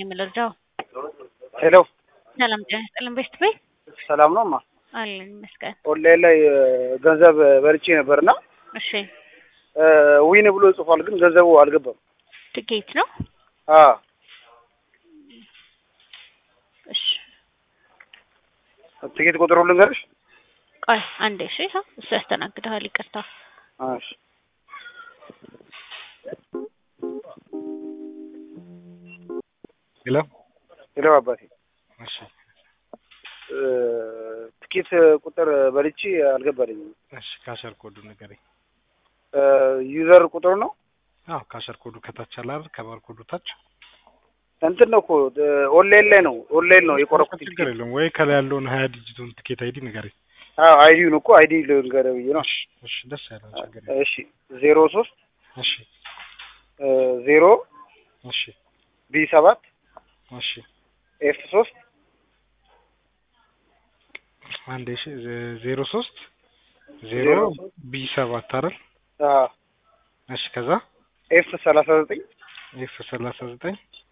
የምልርዳው ሄሎ ሰላም ጤና ይስጥልን። ቤስት ቤት ሰላም ነው ማ አለን ይመስገን። ኦንላይን ላይ እ፣ ገንዘብ በልቼ ነበርና እሺ እ፣ ዊን ብሎ ጽፏል፣ ግን ገንዘቡ አልገባም። ትኬት ነው። አ እሺ ትኬት ቁጥሩ ልንገርሽ? ቆይ አንዴ። እሺ ሀ እሱ ያስተናግድሃል። ይቅርታ እሺ ሄሎ ሄሎ አባቴ እሺ እ፣ ትኬት ቁጥር በልቼ አልገባልኝም። እሺ ካሸር ኮዱ ንገረኝ። እ፣ ዩዘር ቁጥሩ ነው አዎ ካሸር ኮዱ ከታች አለ አይደል? ከባር ኮዱ ታች እንትን ነው እኮ እ፣ ኦንላይን ላይ ነው ኦንላይን ነው የቆረኩት ችግር ትኬት። የለውም ወይ ከላይ ያለውን ሀያ ዲጂቱን ትኬት አይዲ ንገረኝ። አዎ አይዲውን እኮ አይዲ ልንገርህ ብዬ ነው። እሺ እሺ ደስ ያለው ችግር የለውም። እሺ ዜሮ ሶስት እሺ እ፣ ዜሮ እሺ ቢ ሰባት እሺ ኤፍ ሶስት አንዴ እሺ ዜ- ዜሮ ሶስት ዜሮ ዜሮ ቢ ሰባት አይደል? አ፣ እሺ ከዛ ኤፍ ሰላሳ ዘጠኝ ኤፍ ሰላሳ ዘጠኝ